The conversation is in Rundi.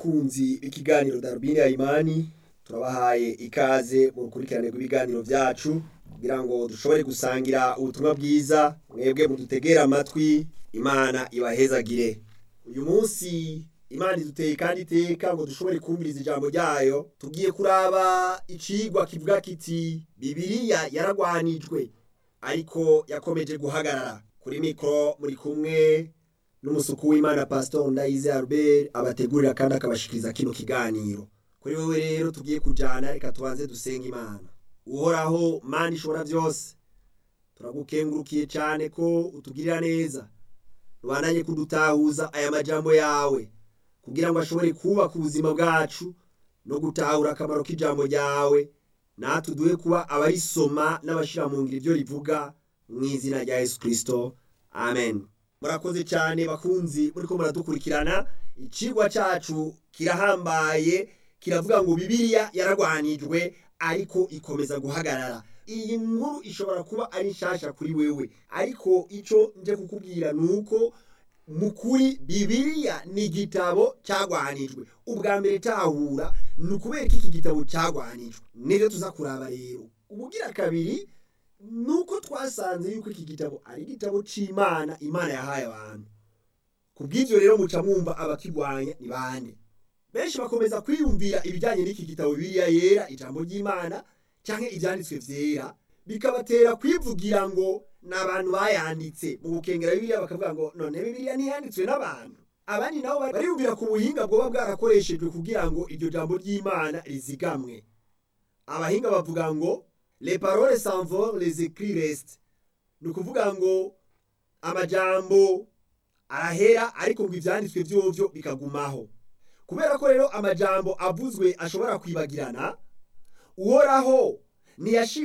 bakunzi b'ikiganiro darubini ya imani turabahaye ikaze mu rukurikirane rw'ibiganiro byacu kugira ngo dushobore gusangira ubutumwa bwiza mwebwe mudutegera amatwi imana ibahezagire uyu munsi imana iduteye kandi iteka ngo dushobore kumviriza ijambo ryayo tugiye kuraba icigwa kivuga kiti bibiriya yaragwanijwe ariko yakomeje guhagarara kuri mikoro muri kumwe n'umusuku w'imana pastor ndayize albert abategurira kandi akabashikiriza kino kiganiro kuri wowe rero tugiye kujana reka tubanze dusenga imana uhoraho mana ishobora byose turagukengurukiye cyane ko utugirira neza rubandanye kudutahuza aya majambo yawe kugira ngo ashobore kubaka ubuzima bwacu no gutahura akamaro k'ijambo ryawe natwe duhe kuba abarisoma n'abashyira mu ngiro ibyo rivuga mu izina rya yesu kirisito amen murakoze cyane bakunzi muri ko muradukurikirana ikigwa cyacu kirahambaye kiravuga ngo bibiliya yaragwanijwe ariko ikomeza guhagarara iyi nkuru ishobora kuba ari nshasha kuri wewe ariko icyo nje kukubwira ni uko mu kuri bibiliya ni igitabo cyagwanijwe ubwa mbere tahura ni ukubera ko iki gitabo cyagwanijwe nibyo tuza kuraba rero ubugira kabiri ni uko twasanze yuko iki gitabo ari igitabo cy'imana imana yahaye abantu ku bw'ibyo rero muca mwumva abakirwanya ni bande benshi bakomeza kwiyumvira ibijyanye n'iki gitabo bibiliya yera ijambo ry'imana cyangwa ibyanditswe byera bikabatera kwivugira ngo ni abantu bayanditse mu gukengera bibiliya bakavuga ngo none bibiliya ntiyanditswe n'abantu abandi nabo bariyumvira ku buhinga bwoba bwarakoreshejwe kugira ngo iryo jambo ry'imana rizigamwe abahinga bavuga ngo les paroles s'envolent les écrits restent ni ukuvuga ngo amajambo arahera ariko ngo ibyanditswe byovyo bikagumaho kubera ko rero amajambo avuzwe ashobora kwibagirana uhoraho ntiyashira